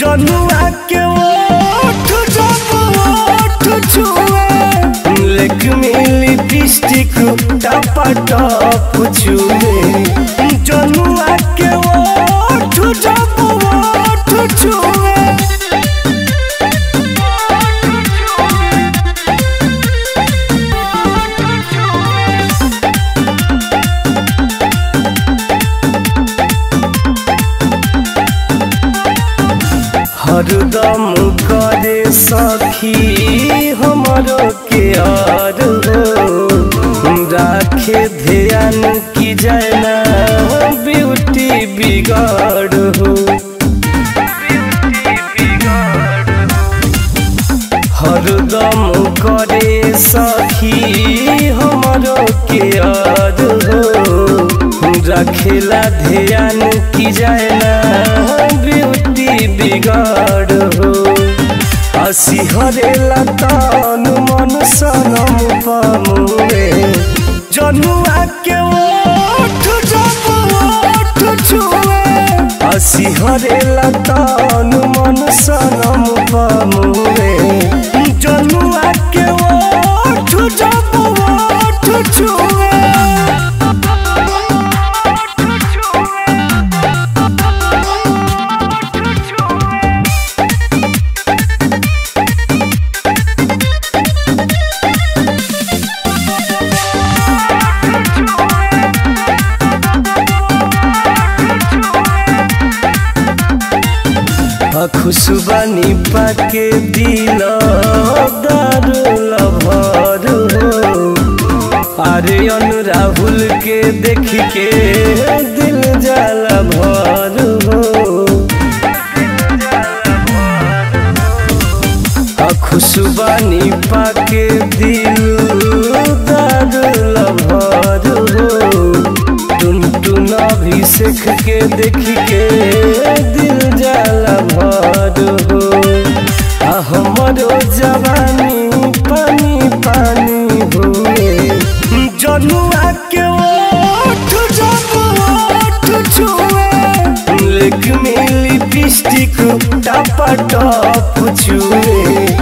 जनुआ के ओठ जब ओठ छुए लेक मिली लिपस्टिक टपा टप छुए जनुआ के ओठ जब ओठ छुए हरदम करे सखी हमरो के यार हो राखे ध्यान की जाना ब्यूटी बिगाड़ हो हरदम करे सखी हमरो के यार हो रखेला ध्यान की जाना ब्यूटी बिगाड़ हो हसी हरेला तन मन सनम पामुए जनुआ के ओठ जब ओठ छुए हसी हरेला तन मन सनम पामुए जनुआ के ओठ जब ओठ छुए खुशबानी पाके दिल दारुल भर हो अरे अनु राहुल के देख के दिल जाला भर हो खुशबानी पाके दिल दारुल भर हो टुन टुन अभिषेक के देख के दिल जाला भर हो आ हमरो जवानी पानी पानी हुए जनुआ के ओठ जब ओठ छुए लेक में लिपस्टिक टपा टप छुए